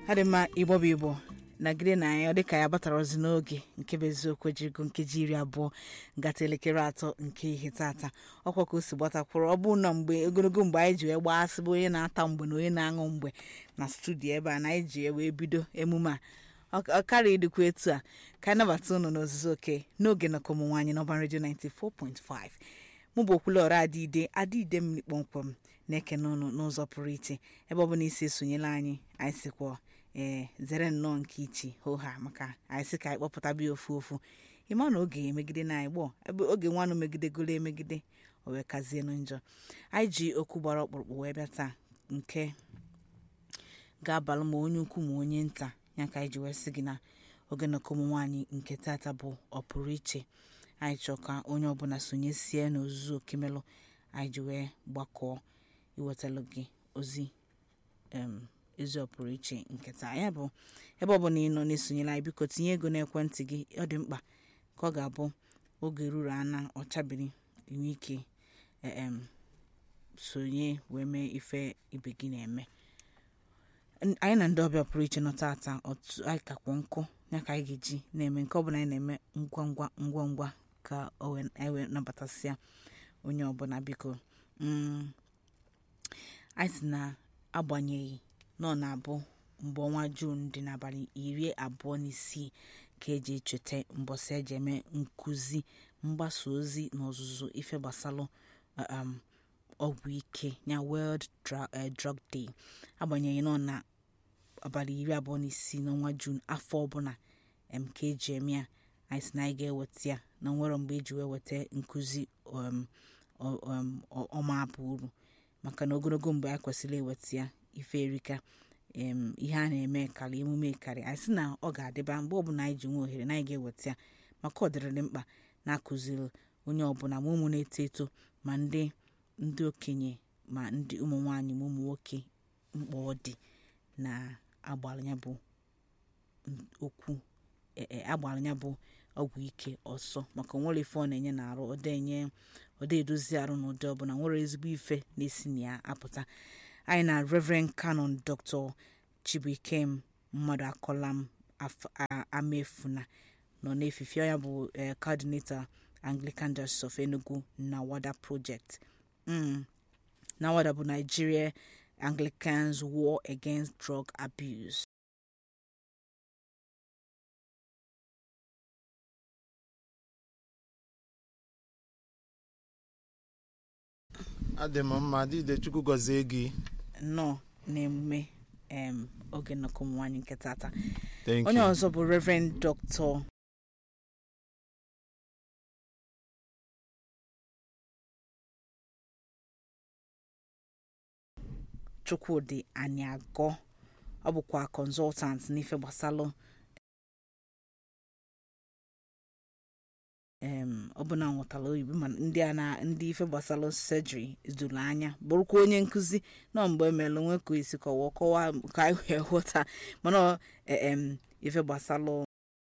adị mma igbo bụ igbo nagide na anyị ọ dịka ya batara ozi n'oge nke bụ eziokwu jirigo nkeji iri abụọ gata elekere atọ nke ihe tata ọkwa ka o si gbatakwuru ọ bụ na mgbe ogologo mgbe anyị ji wee gbasị bụ onye na-ata mgbe na onye na-aṅụ mgbe na studio ebe a na anyị ji wee bido emume a ọ karịa ịdịkwa etu a ka anyị nabata unu n'ozuzu oke n'oge na ọmụmụ anyị n'ọba redio 94.5 mụ bụ okwulọra adịide adịide mmiri kpọmkwem na-ekene ụnụ n'ụzọ pụrụ iche ebe ọ bụla isi esonyela anyị anyị sikwa ee zere nnọọ nke ichi hoha maka anyị sị ka anyị kpọpụta bịa ofu ofu ịma na oge emegide na anyị gbọọ ebe oge nwanụ megidegolo emegide o wee kazienụ njọ anyị ji okwu gbara ọkpụrụkpụ wee bịa taa nke ga-abalụ ma onye ukwu ma onye nta ya ka anyị ji wee sị gị na oge nnọkọ ụmụ nwaanyị nke tata bụ ọpụrụ iche anyị chọọ ka onye ọbụla sonyesie n'ozuzu okemelụ anyị ji wee gbakọọ iwetalụ gị ozi ezi ọpụrụ iche nke taa ya bụ ebe ọ bụla ị nọ na-esonyela anyị biko tinye ego n'ekwentị gị ọ dị mkpa ka ọ ga-abụ oge ruru ana ọchabiri inwe ike sonye wee mee ife ibe gị na-eme anyị na ndị ọbịa pụrụ iche nọ tata otu anyị kakwa nkụ ya ka anyị ga-eji na-eme nke ọbụla anyị na-eme ngwa ngwa ngwa ngwa ka anyị wee nabatasịa onye ọbụla biko anyị si na agbanyeghị nọ na-abụ mgbe ọnwa juun dị n'abalị iri abụọ na isii ka eji echeta mbọsị eji eme nkụzi mgbasa ozi na ọzụzụ ife gbasalụ ọgwụ ike ya world drug day agbanyeghị nọ na abalị iri abụọ na isii n'ọnwa juun afọ ọbụla ka eji eme ya anyị si na anyị ga-eweta ya na nwere mgbe eji wee weta nkụzi ọma abụ uru maka na ogologo mgbe anyị kwesịrị iweta ya ife erika ihe a na-eme karị emume karị anyị sị na ọ ga-adịba mgbe ọbụla anyị ji nwe ohere na anyị ga-eweta ya maka ọ dịrịrị mkpa na-akụziri onye ọbụla ma ụmụ na-eto eto ma ndị ndị okenye ma ndị ụmụ nwaanyị ma ụmụ nwoke mkpa ọ dị na agbara ya bụ okwu agbara ya bụ ọgwụ ike ọsọ maka nwere ife ọ na-enye na-arụ ọda edozi arụ na ụdị ọbụla nwere ezigbo ife na-esi na ya apụta anyị na reverend canon dr chibuikem mmadụ akọlam amefuna nọ n'efife ya bụ coordinator anglican diocese of enugu na wada project na wada bụ nigeria anglicans war against drug abuse adị m mma dịde chukwu gọzie gị nọ n'emume oge nnọkọ ụmụ nwaanyị nke tata Thank onye you. ọzọ bụ reverend dr chukwudi aniagọ ọ bụkwa consultant n'ife gbasalụ em ọ bụ na nwụtara oyibo ma ndị a na ndị ife gbasalụ surgery doro anya bụrụkwa onye nkụzi nọ mgbe emelụ nwe ka esi kọwa kọwa ka anyị wee ghọta mana ọ em ife gbasalụ